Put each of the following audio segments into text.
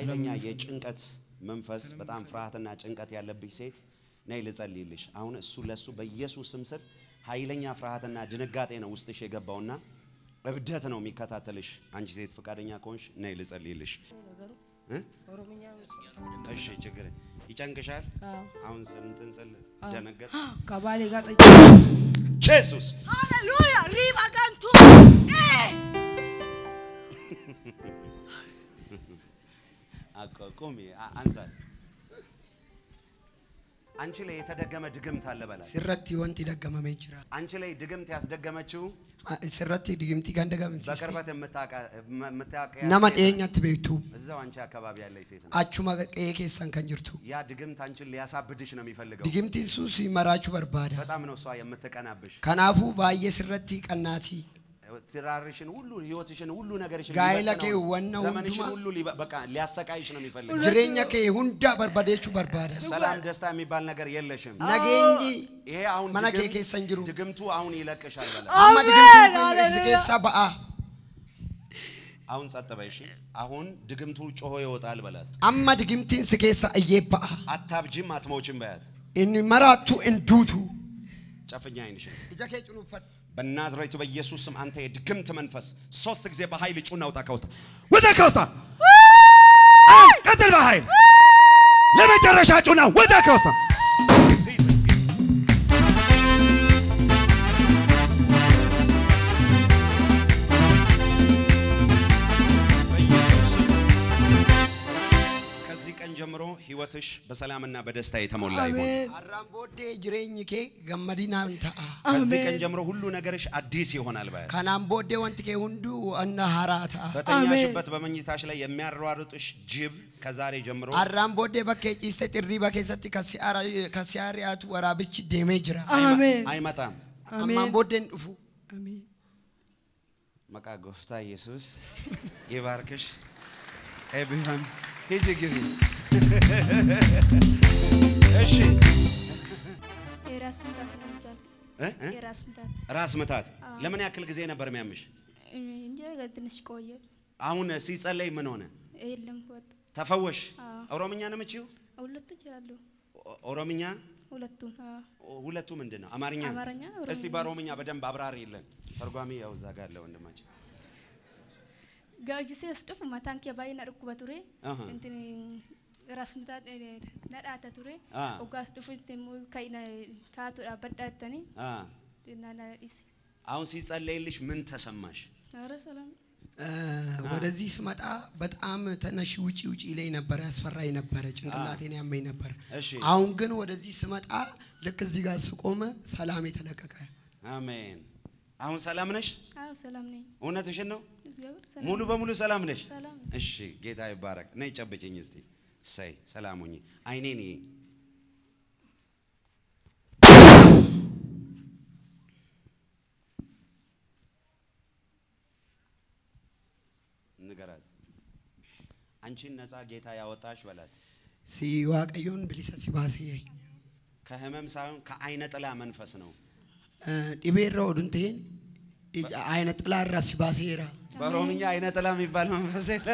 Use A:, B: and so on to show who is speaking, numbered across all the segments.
A: ኃይለኛ የጭንቀት መንፈስ በጣም ፍርሃትና ጭንቀት ያለብሽ ሴት ነይ ልጸልይልሽ። አሁን እሱ ለሱ በኢየሱስ ስም ስር ኃይለኛ ፍርሃትና ድንጋጤ ነው ውስጥሽ የገባውና እብደት ነው የሚከታተልሽ። አንቺ ሴት ፈቃደኛ ከሆንሽ ነይ ልጸልይልሽ። እ?
B: ኦሮምኛ
A: እሺ ችግር ይጨንቅሻል።
B: አዎ።
A: አሁን እንትን ስል ደነገጥ
B: ከባሌ ጋር ጠጭ
A: ጄሱስ
B: ሃሌሉያ ሪባ ጋንቱ
A: አቆ- ቁሚ አ- አንሳት። አንቺ ላይ የተደገመ ድግምት አለ በላት።
C: sirratti wanti daggamamee jira.
A: አንቺ ላይ ድግምት ያስደገመችው
C: Ah, Sirratti digimtii kan dagamsiiste
A: በቅርበት የምታውቃ- የም- የምታውቂያት
C: nama
A: ሴት
C: dhiyeenyatti beektu
A: እዛው አንቺ አካባቢ ያለች ሴት ነው።
C: achuma qe'ee keessan kan jirtu.
A: ያ ድግምት አንቺን ሊያሳብድሽ ነው የሚፈልገው።
C: Digimtiin sun si maraachuu barbaada.
A: በጣም ነው እሷ የምትቀናብሽ።
C: Kanaafuu baay'ee sirratti qannaatii.
A: ትዳርሽን ሁሉ ህይወትሽን ሁሉ ነገርሽን
C: ጋይላ
A: ሊበትነው፣
C: ከee ዋና
A: ዘመንሽን
C: ሁንዱማ-
A: ሁሉ ሊበ- በቃ ሊያሰቃይሽ ነው የሚፈልገው።
C: Jireenya kee hunda barbadeechuu barbaada.
A: ሰላም ደስታ የሚባል ነገር የለሽም።
C: Nageenyi
A: ይሄ አሁን
C: mana kee
A: ድግምት-
C: keessa hin jiru.
A: ድግምቱ አሁን ይለቅሻል በላት።
C: Amma digimtiin kun si keessaa ba'a.
A: አሁን ጸጥ በይ እሺ። አሁን ድግምቱ ጮሆ ይወጣል በላት።
C: Amma digimtiin si keessa iyyee ba'a.
A: አታብጂም አትሞችም በያት።
C: Inni maraattu hin duutu.
A: ጨፍኛ አይንሽን
C: Ija kee cunuunfadhu.
A: በናዝሬቱ በኢየሱስ ስም አንተ የድግምት መንፈስ ሶስት ጊዜ በኃይል ጩና ውጣ ከውስጥ ውጣ ከውስጥ አሁን ቀጥል በኃይል ለመጨረሻ ጩና ውጣ ከውስጥ በኢየሱስ ስም ከዚህ ቀን ጀምሮ ህይወትሽ በሰላምና በደስታ የተሞላ ይሁን።
C: Har'aan booddee jireenyi kee gammadinaan ta'a.
A: ከዚህ ቀን ጀምሮ ሁሉ ነገርሽ አዲስ ይሆናል በያት።
C: Kanaan booddee wanti kee hunduu wanna haaraa ta'a.
A: በተኛሽበት በመኝታሽ ላይ የሚያሯሩጥሽ ጅብ ከዛሬ ጀምሮ
C: Har'aan booddee bakkee ciiste xirriiba keessatti kan si aara- kan si ari'atu waraabichi deemee jira.
B: አሜን
A: አይመጣም።
C: Ammaan booddee hin dhufu.
B: አሜን
A: መቃ ጎፍታ ኢየሱስ ይባርክሽ። ኤቢፋን ሂጂ ግቢ። እሺ
D: የራስ ምታት ነው ይቻል
A: እ? እ?
D: የራስ ምታት
A: ራስ ምታት ለምን ያክል ጊዜ ነበር የሚያምሽ?
D: እንጂ ትንሽ ቆየ።
A: አሁን ሲጸለይ ምን ሆነ?
D: የለም ወጥ
A: ተፈወሽ?
D: አዎ።
A: ኦሮምኛ ነው የምችይው?
D: ሁለቱ እችላለሁ።
A: ኦ- ኦሮምኛ
D: ሁለቱን አዎ።
A: ኦ- ሁለቱ ምንድን ነው? አማርኛ?
D: አማርኛ፣
A: እስቲ
D: ኦሮምኛ።
A: በኦሮምኛ በደንብ አብራሪ የለን። ተርጓሚ ያው እዛ ጋር አለ ወንድማችን።
D: ጋጊሴ ስጡፍ ማታን ኬ ባይና ርኩበ ቱሬ
A: አሃ።
D: እንትን ራስ ምታት ነዳተ ቱሬ
A: አ።
D: ኦጋስ ዱፍ እንትን ከይና ካቱ ዳበዳተኒ
A: አ
D: ናና ዲስ
A: አሁን ሲጸለይልሽ ምን ተሰማሽ?
D: ኧረ ሰላም
C: እ፣ ወደዚህ ስመጣ በጣም ተነሽ ውጪ ውጪ ላይ ነበረ፣ ያስፈራኝ ነበረ፣ ጭንቅላቴን ያመኝ ነበረ።
A: እሺ።
C: አሁን ግን ወደዚህ ስመጣ ልክ እዚህ ጋር ስቆመ ሰላም የተለቀቀ
A: አሜን። አሁን ሰላም ነሽ?
D: አዎ ሰላም ነኝ።
A: እውነትሽን ነው?
D: እግዚአብሔር ሰላም
A: ሙሉ በሙሉ ሰላም ነሽ?
D: ሰላም
A: እሺ፣ ጌታ ይባረክ። ነይ ጨብጭኝ እስቲ። እሰይ ሰላም ሁኚ። አይኔን ይይ። ንገራት። አንቺን ነፃ ጌታ ያወጣሽ በላት።
C: ሲ waaqayyoon bilisa si baasee
A: ከህመም ሳይሆን ከአይነ ጥላ መንፈስ ነው።
C: dhibee irra oduun ta'een ayina xilaa irraa si baaseera.
A: በኦሮምኛ አይነ ጥላ የሚባል መንፈስ የለ።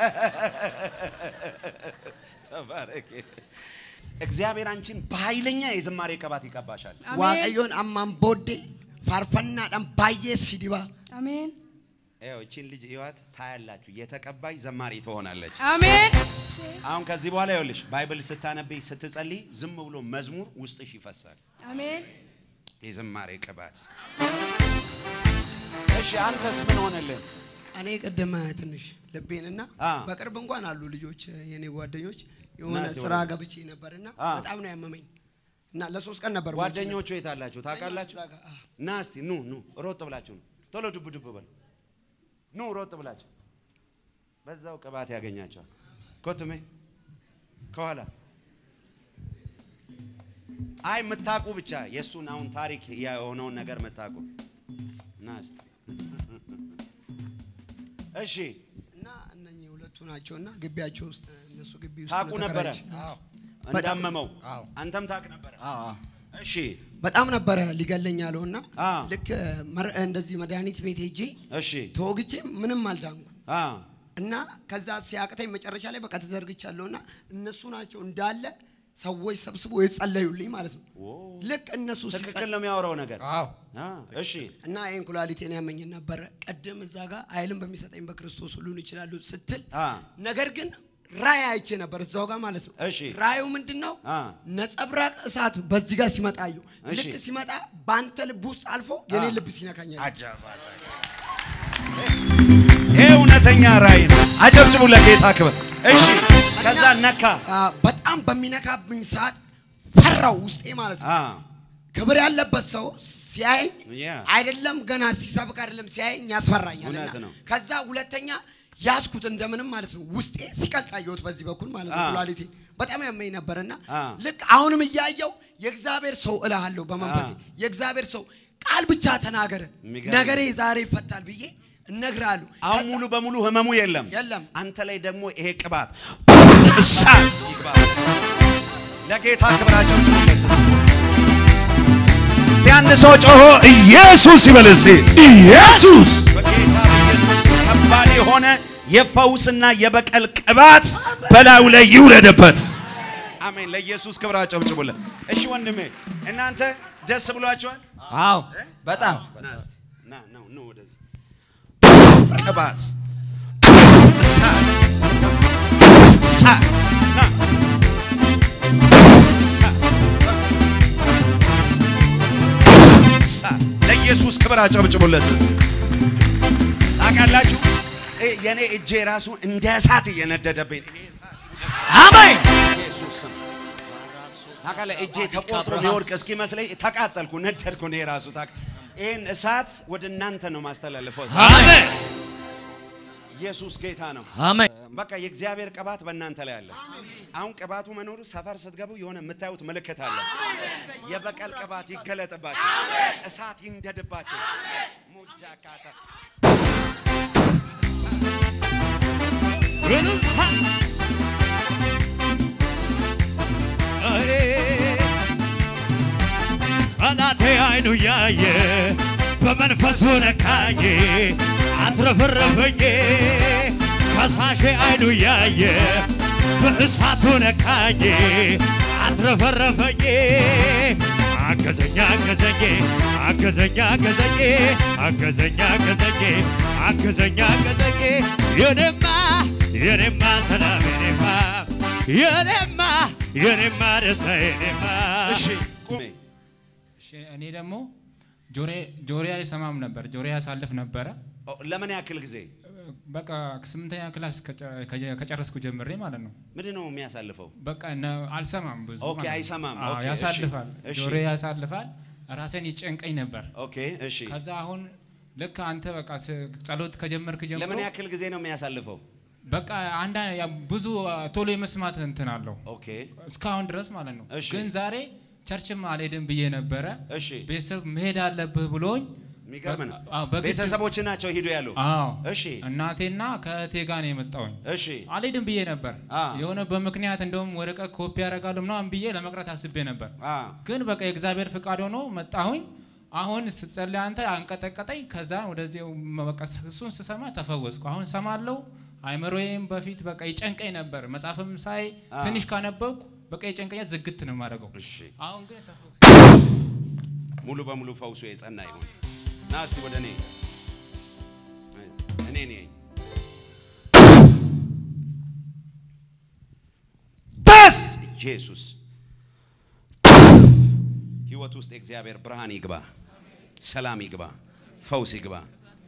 A: ተባረክ። እግዚአብሔር አንቺን በኃይለኛ የዝማሬ ቅባት ይቀባሻል።
D: አሜን
C: waaqayyoon ammaan booddee faarfannaadhaan baay'ee si diba.
D: አሜን
A: ይኸው እቺን ልጅ ህይወት ታያላችሁ። የተቀባይ ዘማሪ ትሆናለች።
D: አሜን
A: አሁን ከዚህ በኋላ ይኸውልሽ ባይብል ስታነብይ ስትጸልይ ዝም ብሎ መዝሙር ውስጥሽ ይፈሳል።
D: አሜን
A: የዝማሬ ቅባት። እሺ አንተስ ምን ሆነልህ?
C: እኔ ቅድም ትንሽ ልቤንና
A: አ።
C: በቅርብ እንኳን አሉ ልጆች የኔ ጓደኞች የሆነ
A: ና እስቲ
C: ስራ
A: ወደዚህ።
C: ገብቼ ነበርና
A: አ።
C: በጣም ነው ያመመኝ እና ለሶስት ቀን ነበር ውጪ
A: ጓደኞቹ የት አላችሁ ታውቃላችሁ?
C: እዛ ጋር፣ አ።
A: ና እስቲ ኑ ኑ ሮጥ ብላችሁ ነው ቶሎ ዱብ ዱብ በሉ ኑ ሮጥ ብላችሁ በዛው ቅባት ያገኛቸዋል። ኮትሜ ከኋላ አይ የምታውቁ ብቻ የእሱን አሁን ታሪክ የሆነውን ነገር የምታውቁ ና እስቲ እሺ
C: እና እነኚህ ሁለቱ ናቸውና ግቢያቸው ውስጥ እነሱ ግቢ ውስጥ
A: ታውቁ
C: ነው
A: ነበረ
C: ተከራይቼ። አዎ።
A: እንዳመመው
E: አዎ።
A: አንተም ታውቅ ነበረ እሺ
C: በጣም ነበረ ሊገለኝ ያለውና
A: አ።
C: ልክ መር- እንደዚህ መድኃኒት ቤት ሄጄ
A: እሺ
C: ተወግቼ ምንም አልዳንኩ።
A: አ
C: እና ከዛ ሲያቅተኝ መጨረሻ ላይ በቃ ተዘርግቻለሁ እና እነሱ ናቸው እንዳለ ሰዎች ሰብስቦ የጸለዩልኝ ማለት ነው። ልክ እነሱ
A: ትክክል
C: ሲጸ-
A: ነው የሚያወራው ነገር።
E: አዎ
A: አ፣ እሺ
C: እና ይህን ኩላሊቴን ያመኝ ነበረ። ቀደም እዛ ጋር ኃይልን በሚሰጠኝ በክርስቶስ ሁሉን ይችላሉ ስትል
A: አ፣
C: ነገር ግን ራእይ አይቼ ነበር እዛው ጋር ማለት ነው።
A: እሺ።
C: ራእዩ ምንድን ነው?
A: አ።
C: ነጸብራቅ እሳት በዚህ ጋር ሲመጣ አየሁ።
A: እሺ።
C: ልክ ሲመጣ በአንተ ልብ ውስጥ አልፎ የኔ ልብ ሲነካኛል።
A: ይሄ እውነተኛ ራእይ ነው። አጨብጭቡ ለጌታ ክብር። እሺ ከዛ ነካ።
C: አ፣ በጣም በሚነካብኝ ሰዓት ፈራው ውስጤ ማለት ነው።
A: አ፣
C: ክብር ያለበት ሰው ሲያየኝ
A: ያ።
C: አይደለም ገና ሲሰብክ አይደለም ሲያየኝ ያስፈራኛል።
A: እውነት
C: እና
A: ነው።
C: ከዛ ሁለተኛ ያዝኩት እንደምንም ማለት ነው ውስጤ ሲቀልጥ አየሁት በዚህ በኩል ማለት ነው
A: አ።
C: ኩላሊቴ በጣም ያመኝ ነበርና
A: አ።
C: ልክ አሁንም እያየው የእግዚአብሔር ሰው እልሃለሁ በመንፈሴ
A: አ።
C: የእግዚአብሔር ሰው ቃል ብቻ ተናገር
A: የሚገርም
C: ነገሬ ዛሬ ይፈታል ብዬ እነግርሃለሁ።
A: አሁን
C: ከዛ-
A: ሙሉ በሙሉ ህመሙ የለም።
C: የለም።
A: አንተ ላይ ደግሞ ይሄ ቅባት እሳት ይግባ። ለጌታ ክብር አጨብጭቡለት። እስቲ አንድ ሰው ጮሆ
F: ኢየሱስ ይበል እስቲ ኢየሱስ
A: በጌታ በኢየሱስ ከባድ የሆነ የፈውስና የበቀል ቅባት
F: በላዩ ላይ ይውረድበት።
A: አሜን። ለኢየሱስ ክብር አጨብጭቡለት። እሺ ወንድሜ እናንተ ደስ ብሏችኋል?
E: አዎ በጣም
A: ና እስቲ ና ና ኑ ወደዚህ ቅባት እሳት እሳት ና እሳት እሳት ለኢየሱስ ክብር አጨብጭቡለት። እስቲ ታውቃላችሁ እ የኔ እጄ ራሱ እንደ እሳት እየነደደብኝ ነው። ይሄ እሳት
F: አሜን።
A: ኢየሱስ ስም ታውቃለህ፣ እጄ ተቆርጦ ሊወድቅ እስኪመስለኝ ተቃጠልኩ፣ ነደድኩ። እኔ ራሱ ታውቅ ይህን እሳት ወደ እናንተ ነው ማስተላልፈው።
F: አሜን።
A: ኢየሱስ ጌታ ነው።
F: አሜን።
A: በቃ የእግዚአብሔር ቅባት በእናንተ ላይ አለ። አሁን ቅባቱ መኖሩ ሰፈር ስትገቡ የሆነ የምታዩት ምልክት አለ። የበቀል ቅባት ይገለጥባቸው፣ እሳት ይንደድባቸው። ሙጃ ካታ
F: ጠላቴ አይኑ ያየ በመንፈሱ ነካኝ አትረፈረፈኝ ከሳሼ አይኑ ያየ በእሳቱ ነካኝ አትረፈረፈኝ አገዘኛ አገዘኝ አገዘኛ አገዘኝ አገዘኛ አገዘኝ አገዘኛ አገዘኝ የኔማ የኔማ ሰላም የኔማ የኔማ የኔማ ደስታ የኔማ
A: እሺ ቁሜ
G: እሺ፣ እኔ ደግሞ ጆሬ ጆሬ አይሰማም ነበር። ጆሬ ያሳልፍ ነበረ።
A: ኦ፣ ለምን ያክል ጊዜ
G: በቃ ስምንተኛ ክላስ ከጨ- ከጀ- ከጨረስኩ ጀምሬ ማለት ነው።
A: ምንድን ነው የሚያሳልፈው?
G: በቃ ነ- አልሰማም ብዙ
A: ኦኬ፣
G: ማለት ነው።
A: አይሰማም።
G: አዎ፣
A: ኦኬ፣ እሺ፣
G: ያሳልፋል።
A: እሺ።
G: ጆሬ ያሳልፋል። ራሴን ይጨንቀኝ ነበር።
A: ኦኬ እሺ።
G: ከዛ አሁን ልክ አንተ በቃ ስ- ጸሎት ከጀመርክ ጀምሮ
A: ለምን ያክል ጊዜ ነው የሚያሳልፈው?
G: በቃ አንዳ ያ ብዙ ቶሎ የመስማት እንትን አለው
A: ኦኬ
G: እስካሁን ድረስ ማለት ነው።
A: እሺ።
G: ግን ዛሬ ቸርችም አልሄድም ብዬ ነበረ።
A: እሺ።
G: ቤተሰብ መሄድ አለብህ ብሎኝ
A: የሚገርም ነው።
G: በቃ- አዎ፣ በግድ-
A: ቤተሰቦች ናቸው ሂዱ ያሉ።
G: አዎ
A: እሺ
G: እናቴና ከእህቴ ጋር ነው የመጣውኝ።
A: እሺ
G: አልሄድም ብዬ ነበር።
A: አ።
G: የሆነ በምክንያት እንደውም ወረቀት ኮፒ ያደርጋሉ ምናምን ብዬ ለመቅረት አስቤ ነበር።
A: አ
G: ግን በቃ የእግዚአብሔር ፍቃድ ሆኖ መጣሁኝ። አሁን ስጸልይ አንተ አንቀጠቀጠኝ። ከዛ ወደዚህ በቃ እሱን ስሰማ ተፈወስኩ። አሁን ሰማለው። አይምሮዬም በፊት በቃ ይጨንቀኝ ነበር። መጽሐፍም ሳይ
A: አ።
G: ትንሽ ካነበብኩ በቃ የጨንቀኛት ዝግት ነው የማደርገው።
A: እሺ
G: አሁን ግን ተፈወስኩ።
A: ሙሉ በሙሉ ፈውሱ የጸና ይሁን። ና እስቲ ወደ እኔ እኔ ነኝ በስ ኢየሱስ ህይወት ውስጥ የእግዚአብሔር ብርሃን ይግባ፣ ሰላም ይግባ፣ ፈውስ ይግባ።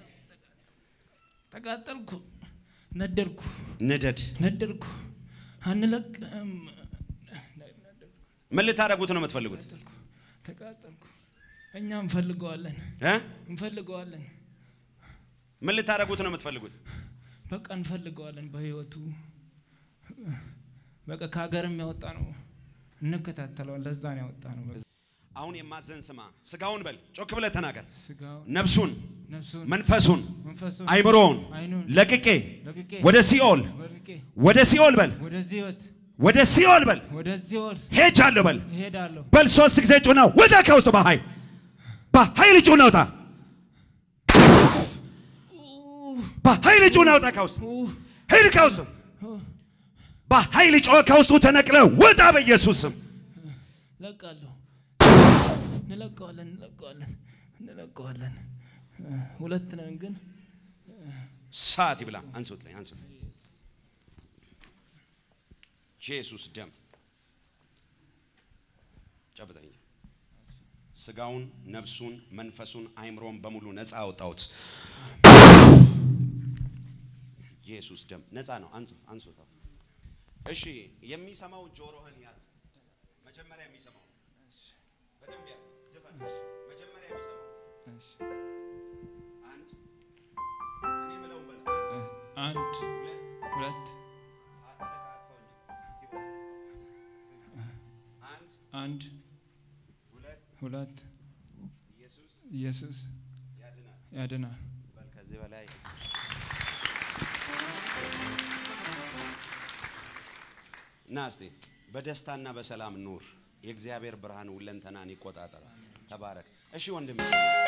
G: ተቃጠልኩ፣ ነደድኩ፣
A: ንደድ።
G: ነደድኩ፣ አንለቅም።
A: ምን ልታደርጉት ነው የምትፈልጉት?
G: ተቃጠልኩ። እኛ እንፈልገዋለን፣
A: እ?
G: እንፈልገዋለን፣
A: ምን ልታደርጉት ነው የምትፈልጉት?
G: በቃ እንፈልገዋለን። በህይወቱ በቃ ከሀገርም ያወጣ ነው፣ እንከታተለዋል። ለዛ ነው ያወጣ ነው። በቃ
A: አሁን የማዘን ስማ፣ ስጋውን በል ጮክ ብለህ ተናገር።
G: ስጋውን፣
A: ነፍሱን፣
G: ነፍሱን፣
A: መንፈሱን፣
G: መንፈሱን፣
A: አይምሮውን
G: አይኑን
A: ለቅቄ
G: ለቅቄ
A: ወደ ሲኦል
G: ወድቄ
A: ወደ ሲኦል በል
G: ወደዚህ ህይወት
A: ወደ ሲኦል በል
G: ወደዚህ ወር
A: ሄጃለሁ በል
G: እሄዳለሁ።
F: በል ሶስት ጊዜ ጩና ውጣ ከውስጥ በኃይል በኃይል ጩና ውጣ በኃይል ጩና ውጣ ከውስጥ ሂድ ከውስጡ በኃይል ጮኸ ከውስጡ ተነቅለ ውጣ በኢየሱስ ስም
E: ለቃለሁ። እንለቀዋለን፣ እንለቀዋለን፣ እንለቀዋለን። ሁለት ነን ግን
A: ሰዓት ይብላ። አንሱት ላይ አንሱት። ኢየሱስ ደም ጨብጠኝ። ስጋውን፣ ነፍሱን፣ መንፈሱን፣ አይምሮን በሙሉ ነፃ አወጣሁት። ኢየሱስ ደም ነፃ ነው። አንቱ አንሱት። እሺ፣ የሚሰማው ጆሮህን ያዝ። መጀመሪያ የሚሰማው በደንብ ያዝ። ድፈን። መጀመሪያ የሚሰማው አንድ እኔ የምለውን በል አንድ
G: አንድ ሁለት
A: አንድ
G: አንድ
A: ሁለት
G: ሁለት
A: ኢየሱስ
G: ኢየሱስ
A: ያድናል።
G: ያድናል።
A: በል ከዚህ በላይ ና እስቲ በደስታና በሰላም ኑር። የእግዚአብሔር ብርሃን ሁለንተናን ይቆጣጠራል። ተባረክ። እሺ ወንድም